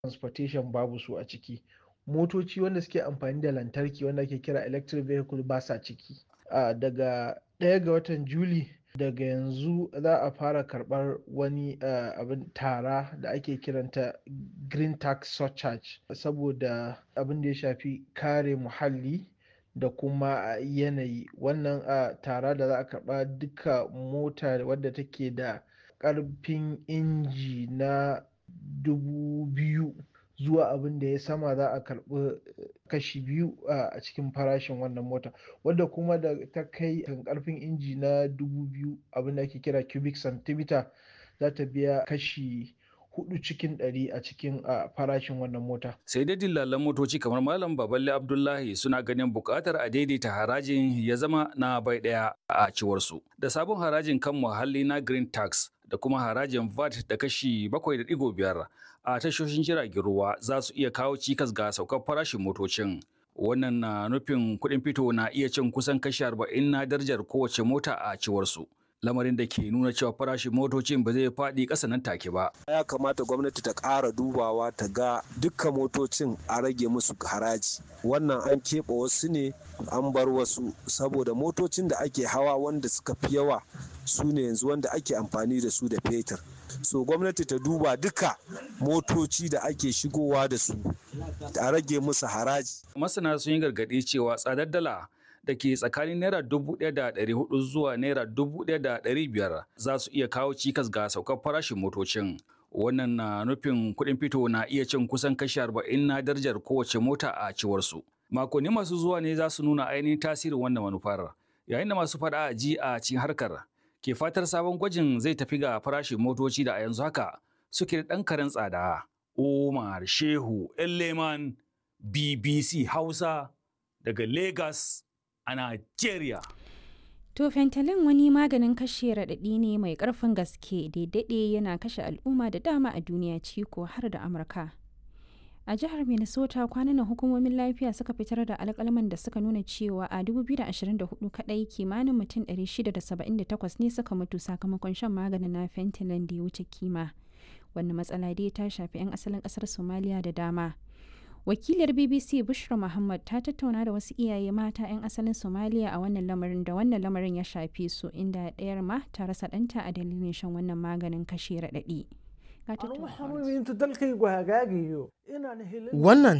transportation babu su a ciki motoci wanda suke amfani da lantarki wanda ake kira electric vehicle ba sa ciki uh, daga ɗaya ga watan juli daga yanzu za a fara karɓar wani uh, abin tara da ake kiranta green tax surcharge saboda abin da ya shafi kare muhalli da kuma yanayi wannan uh, tara da za a karɓa duka mota wadda take da ƙarfin inji na dubu biyu zuwa abin da ya sama za a karɓi kashi biyu a cikin farashin wannan mota wadda kuma da ta kai karfin inji na dubu biyu abin da ake kira cubic centimeter za ta biya kashi hudu cikin ɗari a cikin farashin wannan mota. Sai dai dillalan motoci kamar Malam Baballe Abdullahi suna ganin buƙatar a daidaita harajin ya zama na bai ɗaya a ciwarsu. Da sabon harajin kan muhalli na Green Tax da kuma harajin VAT da kashi 7.5 a tashoshin jiragen ruwa za su iya kawo cikas ga saukar farashin motocin. Wannan na nufin kuɗin fito na iya cin kusan kashi 40 na darajar kowace mota a ciwarsu. lamarin da ke nuna cewa farashin motocin ba zai faɗi ƙasa nan take ba. Ya kamata gwamnati ta ƙara dubawa ta ga dukkan motocin a rage musu haraji. Wannan an keɓe wasu ne an bar wasu saboda motocin da ake hawa wanda suka fi yawa su ne yanzu wanda ake amfani da su da fetur. So gwamnati ta duba duka motoci da ake shigowa da su a rage musu haraji. Masana sun yi gargaɗi cewa tsadar dala da ke tsakanin naira dubu ɗaya da ɗari hudu zuwa naira dubu ɗaya da ɗari biyar za su iya kawo cikas ga saukar farashin motocin. Wannan na nufin kuɗin fito na iya cin kusan kashi arba'in na darajar kowace mota a ciwarsu. Makonni masu zuwa ne za su nuna ainihin tasirin wannan manufar. Yayin da masu faɗa a ji a cikin harkar ke fatar sabon gwajin zai tafi ga farashin motoci da a yanzu haka suke da ɗan karen tsada. Umar Shehu Elleman BBC Hausa daga Lagos. a Najeriya. To fentanyl wani maganin kashe raɗaɗi ne mai ƙarfin gaske daidai yana kashe al'umma da dama a duniya ciko har da Amurka. A jihar Minnesota kwanan hukumomin lafiya suka fitar da alƙalman da suka nuna cewa a 2024 kaɗai kimanin mutum 678 ne suka mutu sakamakon shan maganin na fentanyl da ya wuce kima. Wannan matsala dai ta shafi 'yan asalin ƙasar Somalia da dama. wakiliyar bbc bushra muhammad ta tattauna da wasu iyaye mata 'yan asalin somaliya a wannan lamarin da wannan lamarin ya shafe su inda ɗayar ma ta rasa ɗanta a dalilin shan wannan maganin kashe raɗaɗi wannan